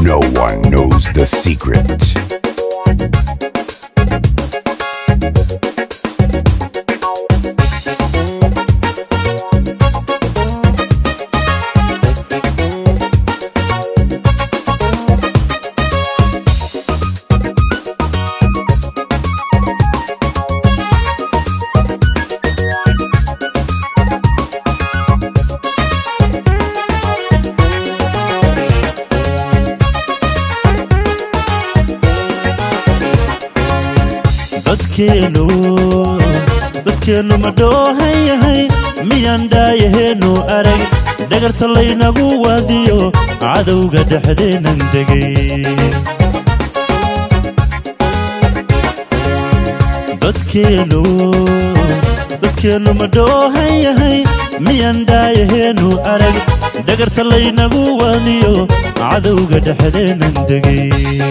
No one knows the secret. dadkeennu dadkeennu ma dhoohan yahay miyaan dhaayaheennu arag dhagarta laynagu waadiyo cadowga dhexdeennan degay dadkeennu dadkeennu ma dhoohan yahay miyaan dhaayaheennu arag dhagarta laynagu waadiyo cadowga dhexdeennan degay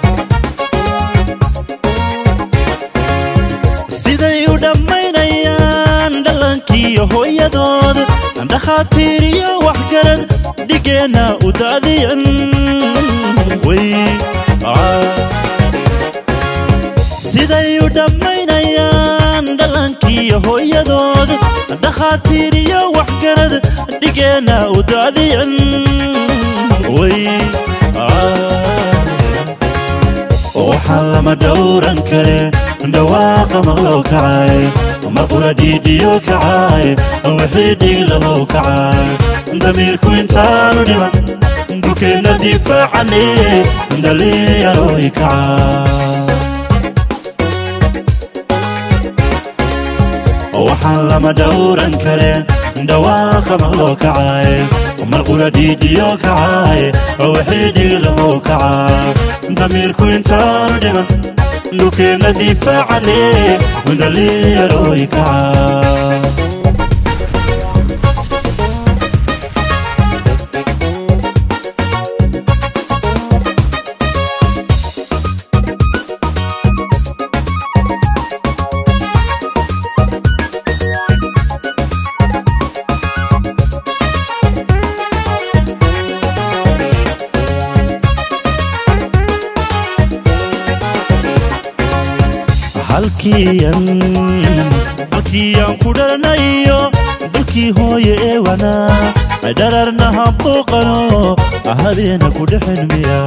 siday u dhammaynayaan dhallaankiiyo hooyadood dhakhaatiir iyo waxgarad dhigeenna u daadiyan way siday u dhammaynayaan dhallaankiiyo hooyadood dhakhaatiir iyo waxgarad dhigeenna u daadiyan way waxaa lama dhowran kare dhawaaqa maqlow kacay maqura dhiidhiyo kacay wixii dhiglahow kacay damiirku intaanu dhiman dhulkeenna difaacane dhalinyarooy kacay waxaan lama dhowran kare dhawaaqa maqlow kacay marqura dhiidhiyo kacay wixii dhiglahow kacay damiirku intaanu dhiman dhulkeenna difaacane dhalinyarooy kacay halkiiaan ku dharanayo dalkii hooye ee wanaa dhararna habooqano habeena ku dhexelmiya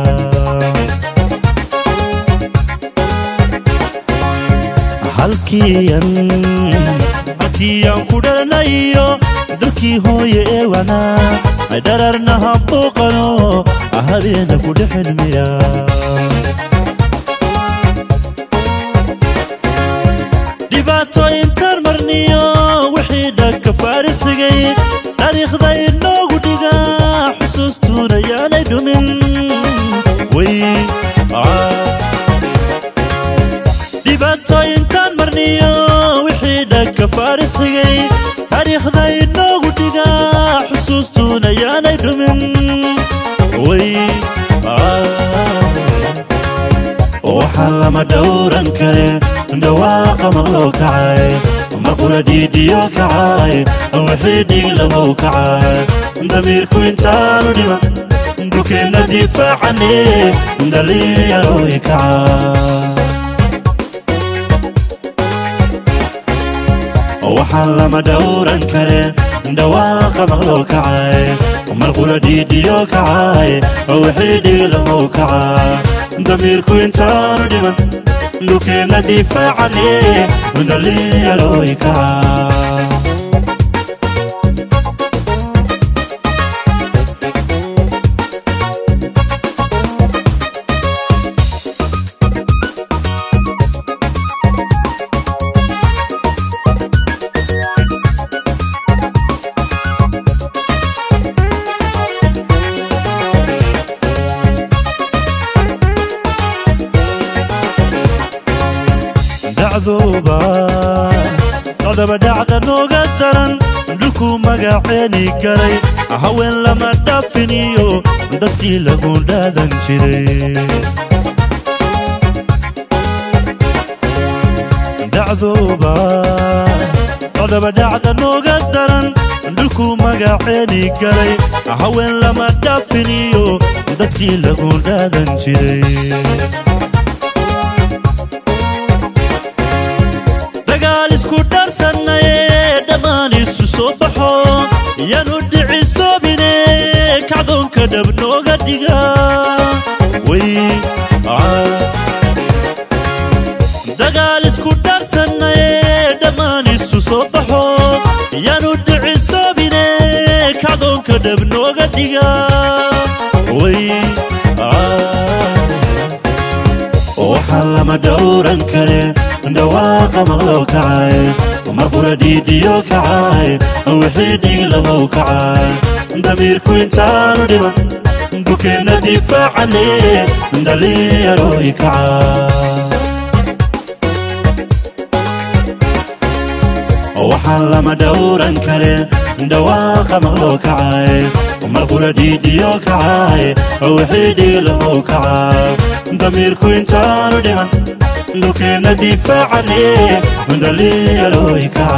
halkiiaan ku dharanayo dalkii hooye ee wanaa dhararna habooqano habeena ku dhexelmiya dhibaatooyintaan marniyo wixii dhagka faarisrigay taariikhda inoogu dhigaa xusuustuuna yaanay dhumin way dhibaatooyintaan marniyo wixii dhagka faarisrigay taariikhda inoogu dhigaa xusuustuuna yaanay dhumin way waxaa lama dhowran kare dhawaaqa maqlow kacay maqura dhiidhiyo kacay wixii dhiglahow kacay damiirku intaanu dhiman dhulkeenna difaacane dhalinyarooy kacay waxaan lama dhowran kare dhawaaqa maqlow kacay marqura dhiidhiyo kacay wixii dhiglahow kacay damiirku intaanu dhiman dhulkeenna difaacane dhalinyarooy kacay dacdooba qodaba dhacda nooga daran dhulku magaceeni garay haween lama dhaafiniyo dadkii lagu dhaadan jiray dacdooba qodaba dhacda nooga daran dhulku magaceeni garay haween lama dhaafiniyo dadkii lagu dhaadan jiray dagaal isku dhaarsannaye dhammaan isu soo baxo yaanu dhicisoobine kacdoonka dhab nooga dhiga way dagaal isku dhaarsannaye dhammaan isu soo baxo yaanu dhicisoobine kacdoonka dhab nooga dhiga way waxaa lama dhowran kare dhawaaqa maqlow kacay marqura dhiidhiyo kacay wixii dhiglahow kacay damiirku intaanu dhiman dukeenna difaacane dhallinyaroy kacay waxaan lama dhowran kare dhawaaqa maqloo kacay marqura dhiidhiyo kacay wixii dhiglahow kacay damiirku intaanu dhiman dukeenna difaacane dhallinyaroy kacay